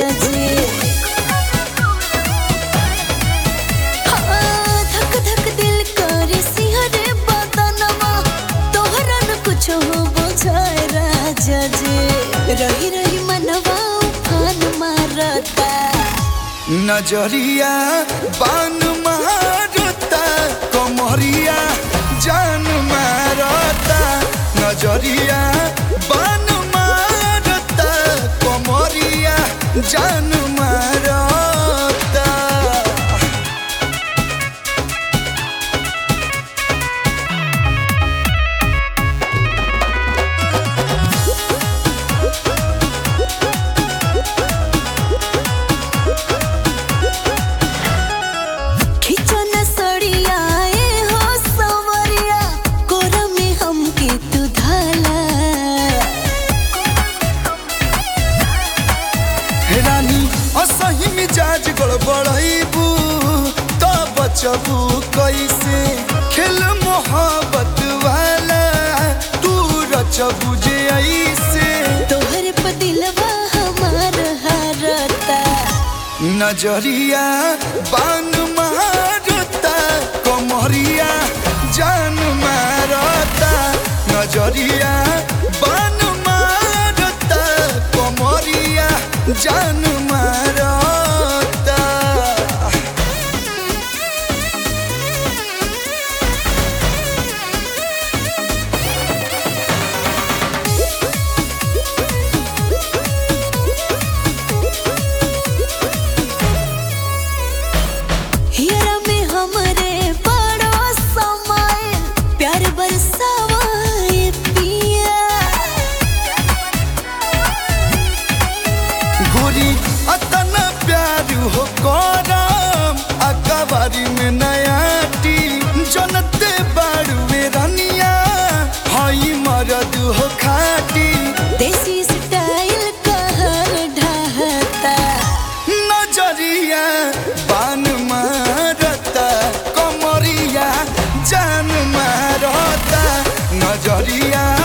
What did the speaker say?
जी हाँ, धक धक दिल करे सिहरे बदनमा तोहरा न कुछ हो बुझाए राजा जी रही रही मनवा उफान मारता नजरिया बान मारता कमरिया जान मारता नजरिया बान मारता कमरिया जान मारता खिचो न सड़िया ए हो सवरिया कोरा में हमके तू धाला हे रानी असही मिजाज गड़बड़ाइबू तो बचबू कैसे खेल मोहब्बत वाला तू रचबू जे ऐसे तोहरे पे दिलवा हमार हारता नजरिया बान मारता कमरिया जान मारता नजरिया बान मारता कमरिया जान मारता हियरा में हमरे बड़ो समय प्यार बरसावा ए पिया गोरी अतन प्यार हो करम अकबारी में नयाटी जनते बाड़ुए रनिया हई मरद हो खाटी देसी स्टाइल कहर ढहता नजरिया बान मारता कमरिया जान मारता नजरिया